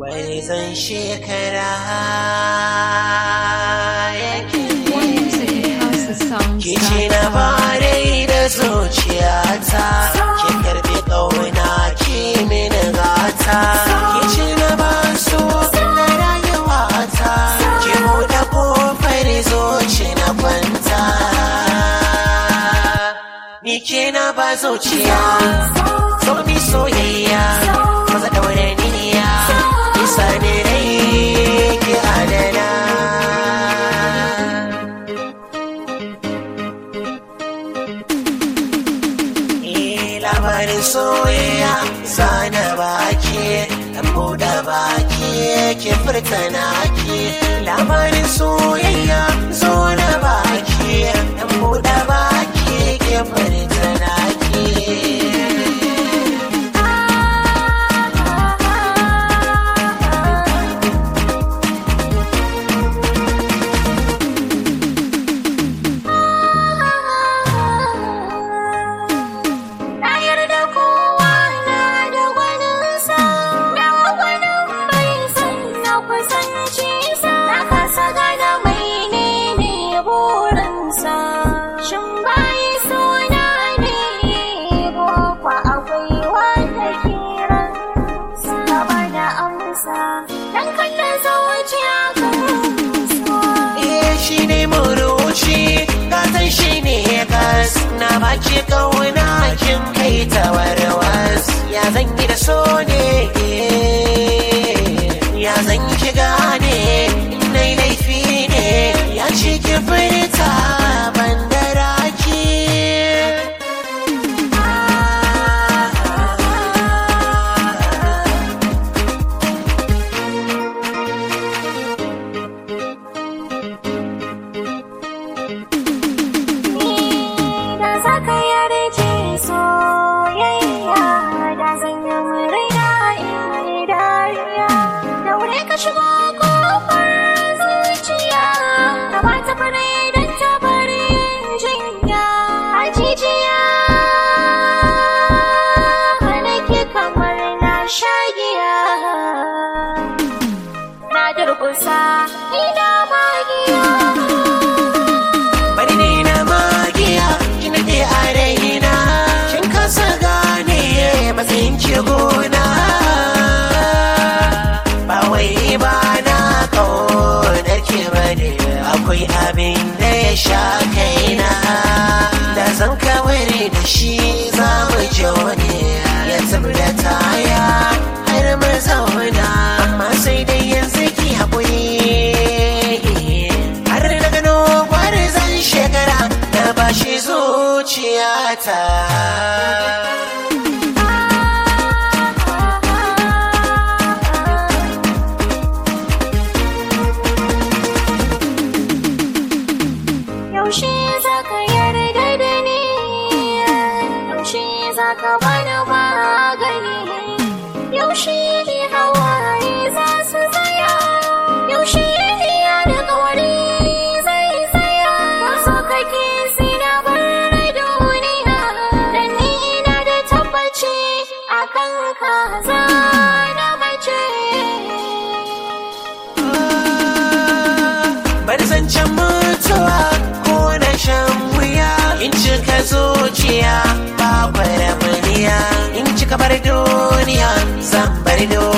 gwarzon shekara yake More music at houseofsongs.com. Ki ce na bare da zuciyata Ki karbi ƙauna ki mini gata Ki ce na ba su na rayuwata Ki buɗe ƙofar zuci na kwanta Ni ke na ba zuciya So mi soyayya Maza ɗaure niyya Isa ne rai ki adana Eh, labarin soyayya zana baki dan buɗe baki ke furta naki labarin soyayya zo na baki dan buɗe baki ke furta naki Na yarda kowa na da gwaninsa, da gwanin bai san na kusanci sa. Na kasa gane mai ne ne burinsa. Shin bayi suna ne ko kwa akwai wanda kiransa? Gaba da amsa, dan kalla zuciya kan so. Eh shi ne muruci gatan shi ne gas na baki kauna kin kai ta warwas ya zan yi da so ne ya zan ki gane na laifi ne ya ci ki furta ban da raki da za ka yarje soyayya da zan yi murna in yi dariya daure ka shigo kofar zuciya ka ba ta fara don ta bari jinya a jijiya nake kamar na shagiya na durkusa ina magiya bari ne na magiya ki nake a raina kin kasa gane matsayin ki gona ba wai ba na kaunar ki bane akwai abin da ya sha kaina da zan kawar da shi za mu je wani ya da taya har mu zauna amma sai dai yanzu ki haƙuri har na gano zan shekara na bashi zuciyata Yaushe za ka yarda da ni? Yaushe za ka bani magani? Yaushe ne hawaye za su tsaya? Yaushe ne alƙawari zai tsaya? Wasu kake sina bar duniya, da ni ina da tabbaci a kan kaza na mace. bari zancen mutuwa ko na shan wuya in cika zuciya ba kwara in cika bar duniya zan bar duniya